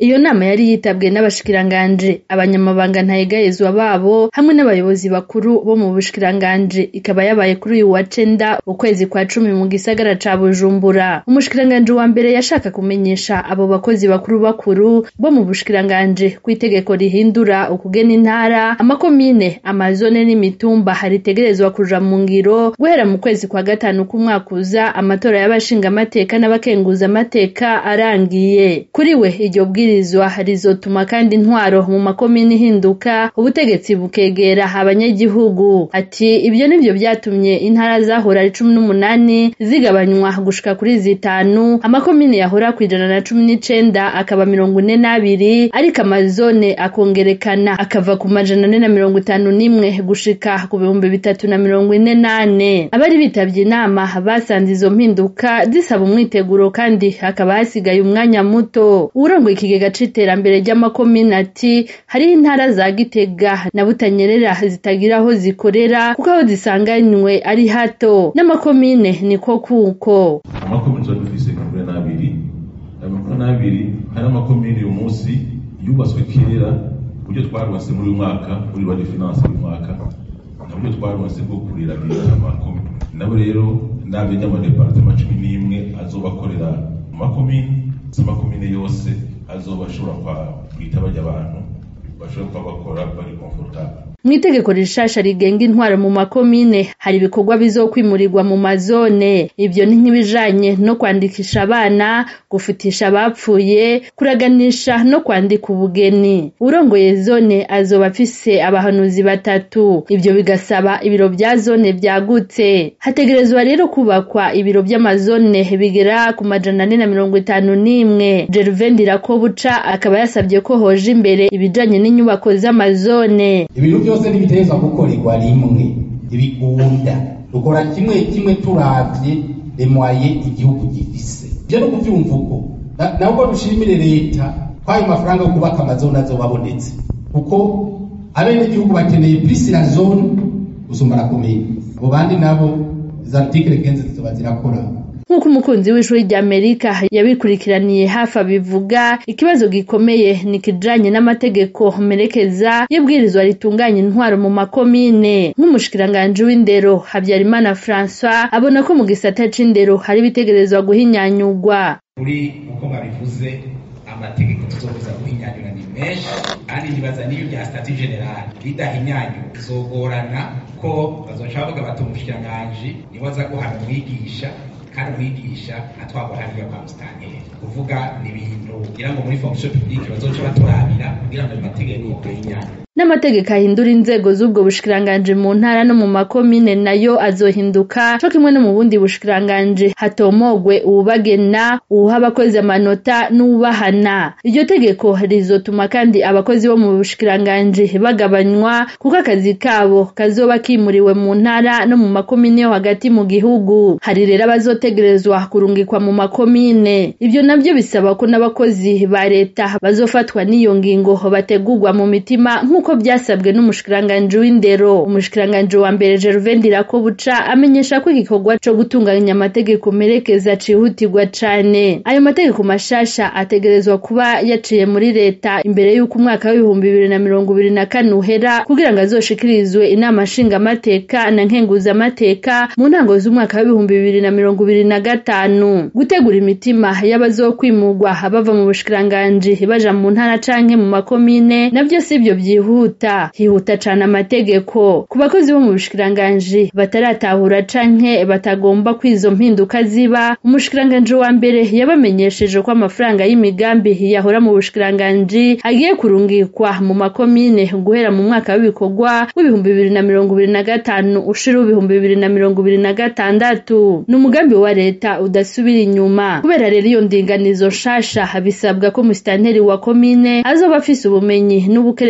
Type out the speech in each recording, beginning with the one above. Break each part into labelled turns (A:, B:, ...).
A: iyo nama yari yitabwe n'abashikiranganje abanyamabanga ntayegayezwa babo hamwe n'abayobozi bakuru bo mu bushikiranganje ikaba yabaye kuri uyu wa cenda ukwezi kwa cumi mu gisagara ca bujumbura umushikiranganje wa mbere yashaka kumenyesha abo bakozi bakuru bakuru bo mu bushikiranganje kw'itegeko rihindura ukugena intara amakomine amazone n'imitumba haritegerezwa kuja mu ngiro guhera mu kwezi kwa gatanu k'umwaka uza amatora y'abashinga amateka n'abakenguza amateka arangiye kuri we iryo bwirizwa rizotuma kandi intwaro mu makomine ihinduka ubutegetsi bukegera abanyagihugu ati ibyo nivyo vyatumye intara zahora ari cumi n'umunani zigabanywa gushika kuri zitanu amakomine yahora kwijana na cumi n'icenda akaba mirongo ine n'abiri ariko amazone akongerekana akava ku majana ane na mirongo itanu n'imwe gushika ku bihumbi bitatu na mirongo ine n'ane abari bitavye inama basanze izo mpinduka zisaba umwiteguro kandi hakaba hasigaye umwanya muto uwurongoye ikigega c'iterambere ry'amakomine ati hariho intara za gitega na butanyerera zitagira aho zikorera kuko aho zisanganywe ari hato n'amakomine niko kuko
B: amakomine tuba dufise mirongo ine n'abiri ayo mirongo ine n'abiri hari amakomine uyu munsi yubatswe kera uburyo twarwase muri uyu mwaka muri bari finance uyu mwaka na buryo twarwase bwo kuriragira amakomine nabo rero n'abenya amadepartema cumi n'imwe azobakorera mu makomine amakomine yose azoba ashobora kwita bajya abantu bashobora kuba bakora bari komfortable
A: mw'itegeko rishasha rigenga intwaro mu makomine hari ibikorwa bizokwimurirwa mu mazone ivyo ni nk'ibijanye no kwandikisha abana gufutisha abapfuye kuraganisha no kwandika ubugeni urongoye zone azoba afise abahanuzi batatu ivyo bigasaba ibiro vya zone vyagutse hategerezwa rero kubakwa ibiro vy'amazone bigera ku majana ane na mirongo itanu n'imwe Gervain Ndirakobuca akaba yasabye ko hoja imbere ibijanye n'inyubako z'amazone
C: ibintu byose ntibitegerezwa gukorerwa rimwe ntibikunda dukora kimwe kimwe turavye remwaye igihugu gifise ivyo no kuvyumva uko nabwo dushimire leta ko ayo mafaranga yo kubaka amazone azoba abonetse kuko abenegihugu bakeneye plus la zone gusumba la commune abo bandi nabo izo artikele kenze zizoba zirakora
A: nk'uko umukunzi w'ishuri ry'amerika yabikurikiraniye hafi abivuga ikibazo gikomeye ni ikijanye n'amategeko merekeza y'ibwirizwa ritunganya intwaro mu makomine nk'umushikiranganji w'indero habyarimana francois abona ko mu gisata c'indero hari ibitegerezwa guhinyanyurwa
D: kuri uko babivuze amategeko tuzobuza guhinyanyura ni menshi kandi nibaza n'iyo bya stati general bidahinyanyura bizogorana ko bazoca bavuga bati umushikiranganji niwe aza guhana umwigisha kandi umwigisha atwagwa hariya kwa musitanteri kuvuga ni ibintu kugira ngo muri fonction publique bazoca baturabira kugira ngo ayo mategeko ahinyanyure
A: n'amategeko ahindura inzego z'ubwo bushikiranganje mu ntara no mu makomine nayo azohinduka co kimwe no mu bundi bushikiranganje hatomogwe uwubagena uwuha abakozi amanota n'uwubahana iryo tegeko rizotuma kandi abakozi bo mu bushikiranganje bagabanywa kuko akazi kabo kazoba kimuriwe mu ntara no mu makomine yo hagati mu gihugu hari rero abazotegerezwa kurungikwa mu makomine ivyo navyo bisaba ko n'abakozi ba leta bazofatwa n'iyo ngingo bategurwa mu mitima nk'uko byasabwe n'umushikiranganji w'indero umushikiranganji wa mbere Gervain Ndirakobuca amenyesha ko igikorwa co gutunganya amategeko merekeza cihutirwa cane ayo mategeko mashasha ategerezwa kuba yaciye muri leta imbere y'uko umwaka w'ibihumbi bibiri na mirongo ibiri na kane uhera kugira ngo azoshikirizwe inama nshingamateka na nkenguzamateka mu ntango z'umwaka w'ibihumbi bibiri na mirongo ibiri na gatanu gutegura imitima y'abazokwimurwa bava mu bushikiranganji baja mu ntara canke mu makomine navyo sivyo vyihuta hihuta cane amategeko ku bakozi bo mu bushikiranganji bataratahura canke batagomba kwizo mpinduka ziba umushikiranganji wa mbere yabamenyesheje ko amafaranga y'imigambi yahora mu bushikiranganji agiye kurungikwa mu makomine guhera mu mwaka w'ibikorwa w'ibihumbi bibiri na mirongo ibiri na gatanu ushira w'ibihumbi bibiri na mirongo ibiri na gatandatu ni umugambi wa leta udasubira inyuma kubera rero iyo ndinganizo nshasha bisabwa ko musitanteri wa komine azoba afise ubumenyi n'ubukerebutsi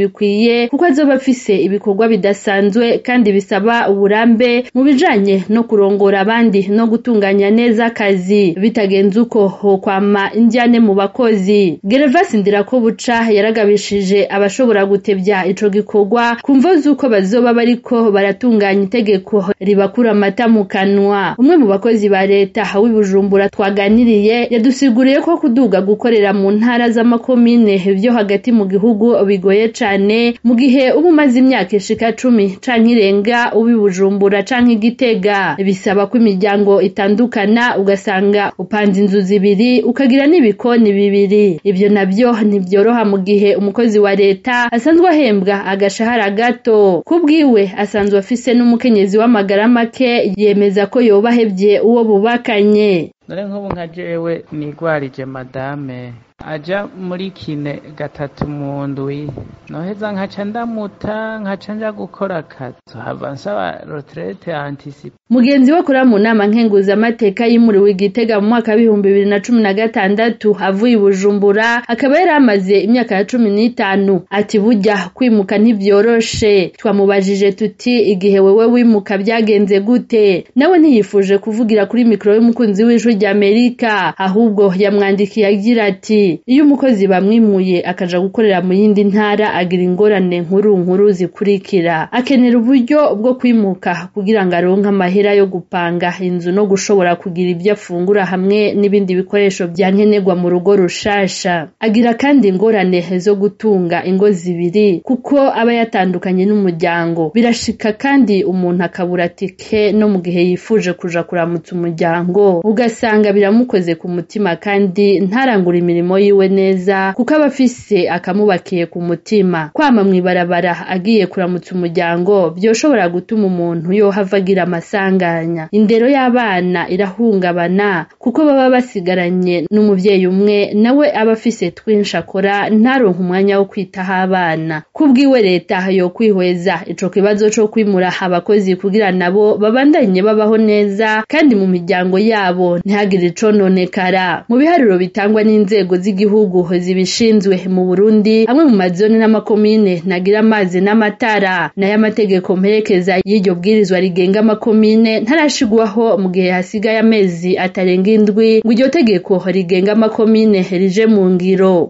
A: bikwiye kuko azoba afise ibikorwa bidasanzwe kandi bisaba uburambe mu bijanye no kurongora abandi no gutunganya neza akazi bitagenze uko hokwama indyane mu bakozi gervasi ndirakobuca yaragabishije abashobora gutevya ico gikorwa kumva z'uko bazoba bariko baratunganya itegeko ribakura amata mu kanwa umwe mu bakozi ba leta w'i bujumbura twaganiriye yadusiguriye ko kuduga gukorera mu ntara z'amakomine vyo hagati mu gihugu bigoye cane mu gihe uba umaze imyaka ishika cumi canke irenga uba i bujumbura canke igitega bisaba ko imiryango itandukana ugasanga upanze inzu zibiri ukagira n'ibikoni bibiri ivyo navyo ntivyoroha mu gihe umukozi wa leta asanzwe ahembwa agashahara gato kubwiwe asanzwe afise n'umukenyezi w'amagara make yemeza ko yoba ahevye uwo bubakanye
E: dore nk'ubu nka jewe nigwarije madame aja muri kine gatatu mu ndwi noheza nkaca ndamuta nkaca nja gukora akazi hava nsaba retraite anticipe
A: mugenzi we akora mu nama nkenguzamateka yimuriwe igitega mu mwaka w'ibihumbi bibiri na cumi na gatandatu avuye i bujumbura akaba yari amaze imyaka ya cumi n'itanu ati burya kwimuka ntibyoroshe twamubajije tuti igihe wewe wimuka byagenze gute nawe ntiyifuje kuvugira kuri mikoro y'umukunzi w'ijwi ry'amerika ahubwo yamwandikiye agira ati iyo umukozi bamwimuye akaja gukorera mu yindi ntara agira ingorane nkuru nkuru zikurikira akenera uburyo bwo kwimuka kugira ngo aronke amahera yo gupanga inzu no gushobora kugira ibyo afungura hamwe n'ibindi bikoresho bya nkenerwa mu rugo rushasha agira kandi ingorane zo gutunga ingo zibiri kuko aba yatandukanye n'umuryango birashika kandi umuntu akabura tike no mu gihe yifuje kuja kuramutsa umuryango ugasanga biramukoze ku mutima kandi ntarangura imirimo yiwe neza kuko aba afise akamubakiye ku mutima kwama mw'ibarabara agiye kuramutsa umuryango vyoshobora gutuma umuntu yohava agira amasanganya indero y'abana irahungabana kuko baba basigaranye n'umuvyeyi umwe nawe aba afise twinshi akora ntaronke umwanya wo kwitaho abana kubwiwe leta yo kwihweza ico kibazo co kwimura abakozi kugira nabo babandanye babaho neza kandi mu miryango yabo ntihagire icononekara mu biharuro bitangwa n'inzego z'igihugu zibishinzwe mu Burundi amwe mu mazone n'amakomine nagira amazi n'amatara nayo amategeko mperekeza y'iryo bwirizwa rigenga amakomine ntarashigwaho mu gihe hasigaye amezi atarenga indwi ngo iryo tegeko rigenga amakomine rije mu ngiro